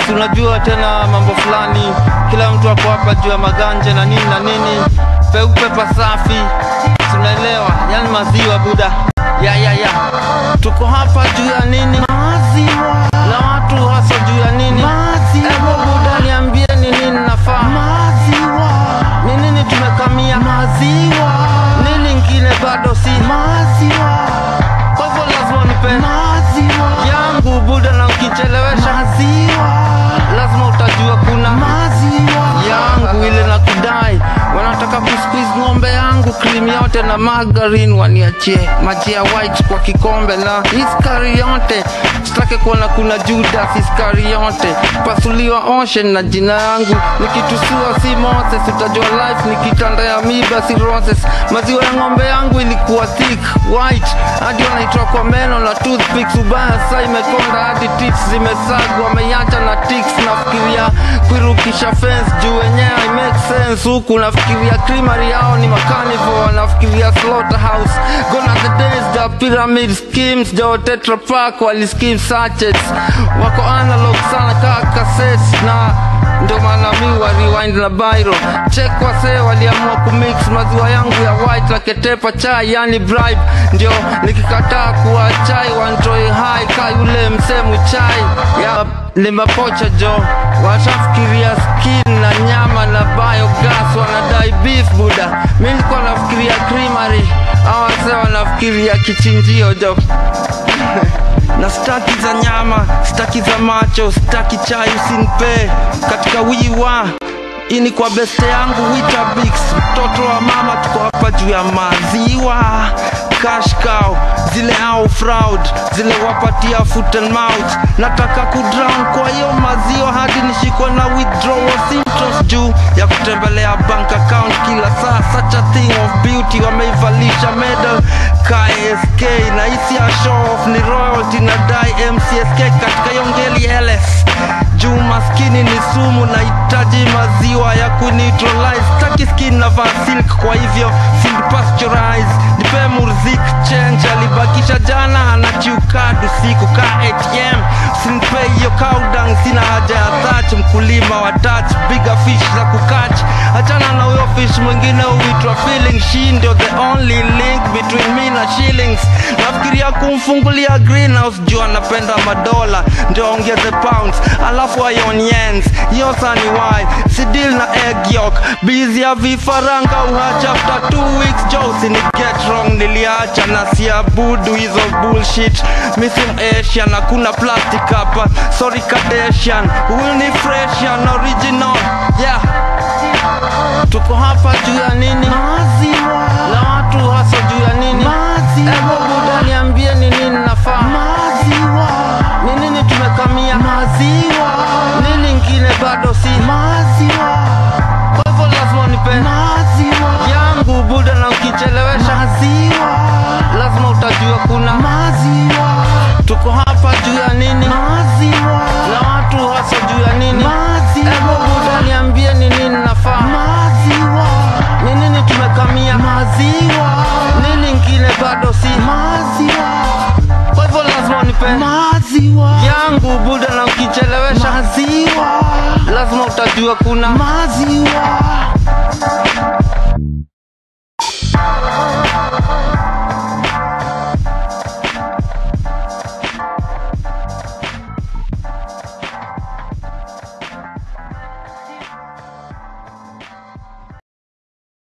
si unajua tena mambo fulani kila mtu ako hapa juu ya maganje na nini na nini peupe pasafi tunaelewa yani maziwa buda ya ya ya tuko hapa juu ya nini maziwa na watu hasa juu ya nini maziwa Ebo buda niambie ni nini nafaa maziwa ni nini tumekamia maziwa nini ingine bado si maziwa kwa hivyo lazima nipe maziwa yangu buda na ukichelewesha maziwa lazima utajua kuna maziwa yangu ile na kudai wanataka kusqueeze ng'ombe yangu cream yote na margarine waniachie maji ya white kwa kikombe na iskariote sitake kuona kuna judas iskariote pasuliwa ocean na jina yangu nikitusua si moses utajua life nikitanda ya miba si roses maziwa ya ng'ombe yangu ilikuwa thick white hadi wanaitoa kwa meno na toothpicks ubaya saa imekonda hadi tips zimesagwa wameiacha na tics nafikiria kuirukisha fence juu wenyewe I make sense huku nafikiria creamery yao ni makanivo nafikiria slaughterhouse gonna the days the pyramid schemes jo tetra pak waliskim sachets wako analog sana kaa cassettes na ndio maana mi wa rewind na bairo check wasee waliamua kumix maziwa yangu ya white na ketepa chai yani bribe ndio nikikataa kuwa chai wantoi hai ka yule msemu chai ya limapocha jo watafikiria skin na nyama na biogas wanadai beef buda mi nilikuwa nafikiria creamery au wasee wanafikiria kichinjio jo na staki za nyama staki za macho staki chai usinpe katika wiwa ini kwa beste yangu witabix mtoto wa mama tuko hapa juu ya maziwa cash cow zile au fraud zile wapatia foot and mouth nataka kudrown kwa hiyo maziwa hadi nishikwe na withdrawal symptoms juu ya kutembelea bank account kila saa such a thing of beauty wameivalisha medal ksk na hisi ya show off ni royalty na dai mcsk katika yongeli ls juu maskini ni sumu nahitaji maziwa ya kuneutralize taki skin na vaa silk kwa hivyo field pasteurize nipe murzik change alibakisha jana anachiukadu siku ka atm sinpe hiyo kaudang sina haja ya thach mkulima wa touch bigger fish za kukach achana na huyo fish mwingine huitwa feeling she ndio the only link between me na shillings nafikiria kumfungulia greenhouse juu anapenda madola ndio ongeze pounds alafu ion yens hiyo sani why si deal na egg yolk busy ya vifaranga uhacha after two weeks jose ni get wrong niliacha na siabudu hizo bullshit missing asian hakuna plastic hapa sorry kadeshan huyu ni freshan original yeah tuko hapa juu ya nini maziwa na watu hasa juu ya nini maziwa Ebo buda niambie ni nini nafaa maziwa ni nini tumekamia maziwa nini ingine bado si maziwa kwa hivyo lazima nipe maziwa yangu buda na ukichelewesha maziwa lazima utajua kuna maziwa tuko hapa juu ya nini maziwa na watu hasa juu ya nini maziwa Ebo buda niambie ni nini nafaa maziwa ni nini tumekamia maziwa nini ingine bado si maziwa kwa hivyo lazima nipe maziwa yangu buda na ukichelewesha maziwa lazima utajua kuna maziwa